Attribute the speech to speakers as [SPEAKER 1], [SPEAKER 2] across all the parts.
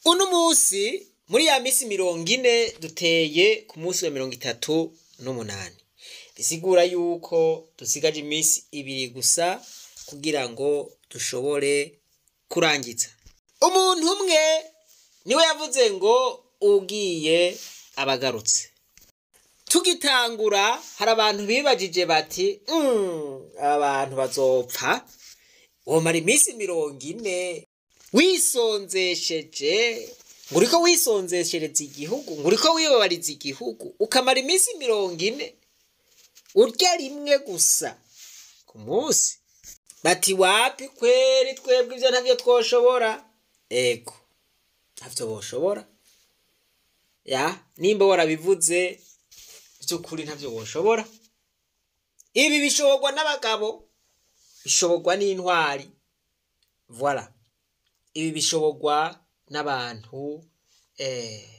[SPEAKER 1] uno munsi muri ya misi mirongo ine duteye ku munsi wa mirongo itatu n'umunani bisigura yuko dusigaje iminsi ibiri gusa kugira ngo dushobore kurangiza umuntu umwe niwe yavuze ngo ugiye abagarutse tugitangura hari abantu bibajije bati "Mm, aba bantu bazopfa womara iminsi mirongo ine wisonzesheje ngo uriko wisonzeshereza igihugu ngo uriko wibabariza igihugu ukamara iminsi mirongo ine urya rimwe gusa ku munsi bati wapi kweri twebwe ivyo ntavyo twoshobora ego ntavyo boshobora ya nimba warabivuze by'ukuri ntavyo boshobora ibi bishoborwa n'abagabo bishoborwa n'intwari voila ibi bishoborwa n'abantu eh,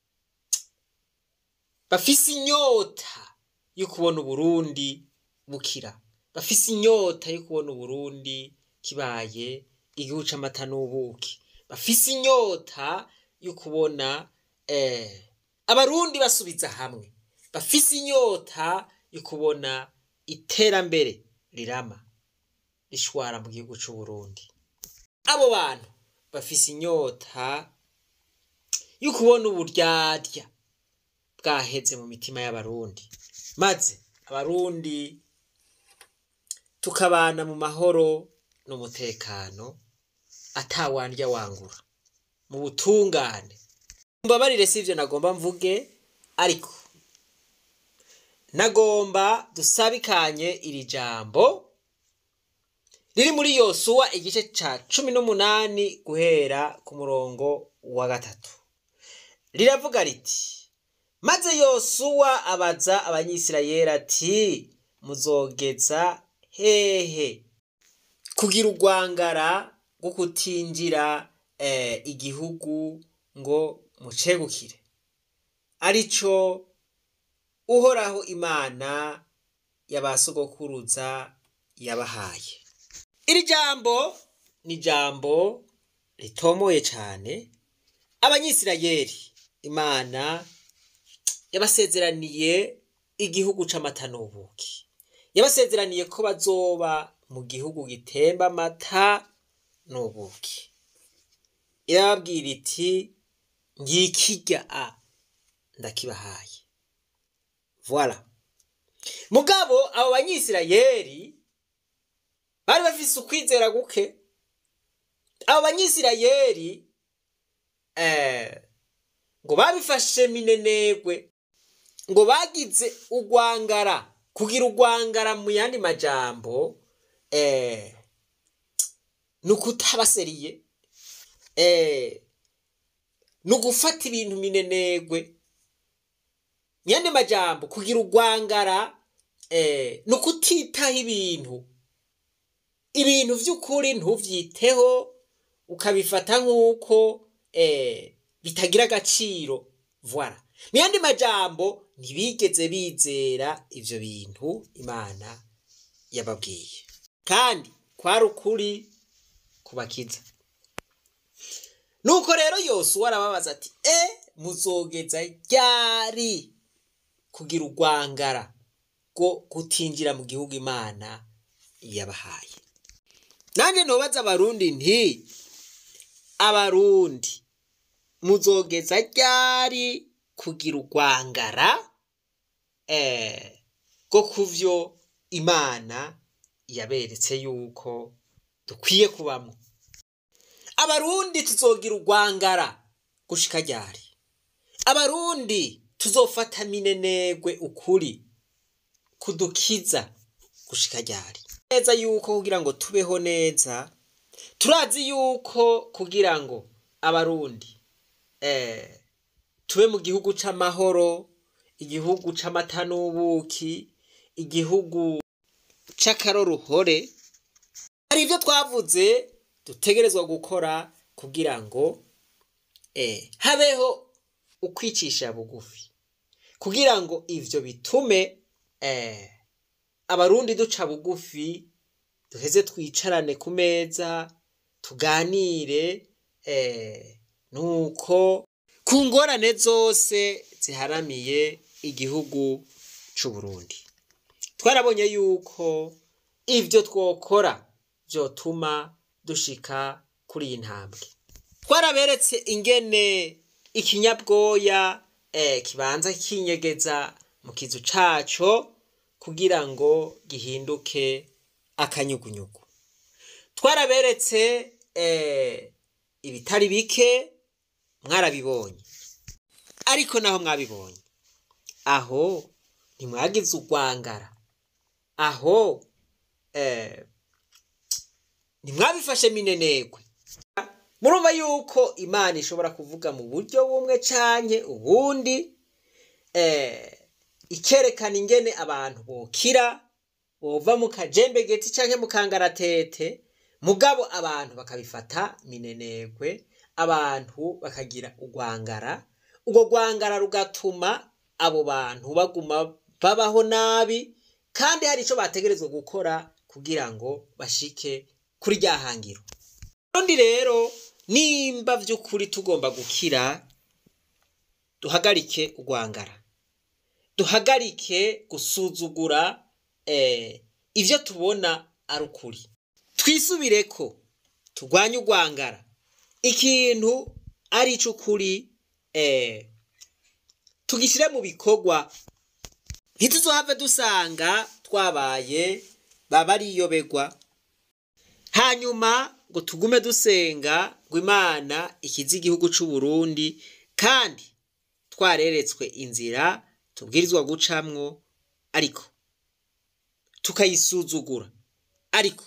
[SPEAKER 1] bafise inyota yo kubona uburundi bukira bafise inyota yo kubona uburundi kibaye igihugu c'amata n'ubuki bafise inyota yo kubona eh, abarundi basubiza hamwe bafise inyota yo kubona iterambere rirama rishwara mu gihugu c'uburundi abo bantu bafise inyota yo kubona uburyarya bwaheze mu mitima y'abarundi maze abarundi tukabana mu mahoro n'umutekano atawandya wangura mu butungane mbabarire si ivyo nagomba mvuge ariko nagomba dusabikanye iri jambo riri muri yosuwa igice ca cumi n'umunani guhera ku murongo wa gatatu riravuga riti maze yosuwa abaza abanyisirayeli ati muzogeza hehe kugira urwangara rwo kutinjira eh, igihugu ngo mucegukire arico uhoraho imana y'abasogokuruza yabahaye iri jambo ni jambo ritomoye cane abanyisirayeli imana yabasezeraniye igihugu c'amata n'ubuki yabasezeraniye ko bazoba mu gihugu gitemba amata n'ubuki irababwira iti ngikirya a ndakibahaye voila mugabo abo banyisirayeli bari bafise ukwizera guke abo banyisirayeli eh, ngo babifashe minenegwe ngo bagize urwangara kugira urwangara mu yandi majambo eh, ni ukutabaseriye eh, ni ugufata ibintu minenegwe mu yandi majambo kugira urwangara eh, ni ukutitaho ibintu ibintu vy'ukuri ntuvyiteho ukabifata nk'uko eh, bitagira agaciro voila mu yandi majambo ntibigeze bizera ivyo bintu imana yababwiye kandi kwari ukuri kubakiza nuko rero yosuwa arababaza ati e muzogeza ryari kugira urwangara rwo kutinjira mu gihugu imana yabahaye nanjye ntubaza abarundi nti abarundi muzogeza ryari kugira urwangara eh, rwo kuvyo imana yaberetse yuko dukwiye kubamwo abarundi tuzogira urwangara gushika ryari abarundi tuzofata minenegwe ukuri kudukiza gushika ryari neza yuko kugira ngo tubeho neza turazi yuko kugira ngo abarundi eh, tube mu gihugu c'amahoro igihugu c'amata n'ubuki igihugu c'akaroruhore hari ivyo twavuze dutegerezwa gukora kugira ngo eh, habeho ukwicisha bugufi kugira ngo ivyo bitume eh, abarundi duca bugufi duheze twicarane ku meza tuganire eh, nuko ku ngorane zose ziharamiye igihugu c'u Burundi twarabonye yuko ivyo twokora vyotuma dushika kuri iyi ntambwe twaraberetse ingene ikinyabwoya eh, kibanza kinyegeza mu kizu caco kugira ngo gihinduke akanyugunyugu twaraberetse eh, ibitari bike mwarabibonye ariko naho mwabibonye aho ntimwagize urwangara aho eh, ntimwabifashe minenegwe murumva yuko imana ishobora kuvuga mu buryo bumwe canke ubundi eh, ikerekana ingene abantu bokira bova mu kajembegeti canke mu kangaratete mugabo abantu bakabifata minenegwe abantu bakagira urwangara urwo rwangara rugatuma abo bantu baguma babaho nabi kandi hari ico bategerezwa gukora kugira ngo bashike kuri rya hangiro urundi rero nimba vy'ukuri tugomba gukira duhagarike urwangara duhagarike gusuzugura eh, ivyo tubona ari ukuri twisubireko turwanye urwangara ikintu ari ic'ukuri eh, tugishyire mu bikorwa ntituzohave dusanga twabaye baba ariyobegwa hanyuma ngo tugume dusenga ngo imana ikize igihugu c'u Burundi kandi twareretswe inzira tubwirizwa gucamwo ariko tukayisuzugura ariko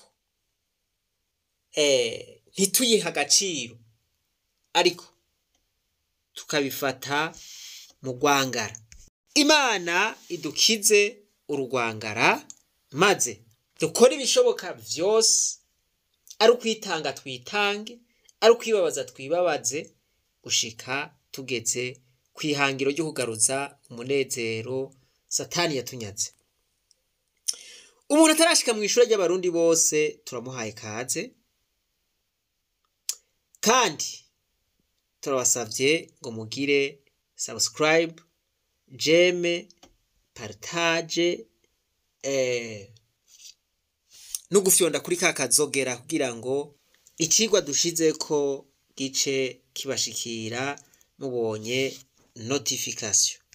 [SPEAKER 1] eh, ntituyihe agaciro ariko tukabifata mu rwangara imana idukize urugwangara maze dukore ibishoboka vyose ari ukwitanga twitange ari ukwibabaza twibabaze gushika tugeze ku ihangiro ryo kugaruza umunezero satani yatunyaze umuntu atarashika mu ishuri ry'abarundi bose turamuhaye kaze kandi turabasavye ngo mugire subscribe jeme partage eh, no gufyonda kuri ka kazogera kugira ngo icigwa dushizeko gice kibashikira mubonye notification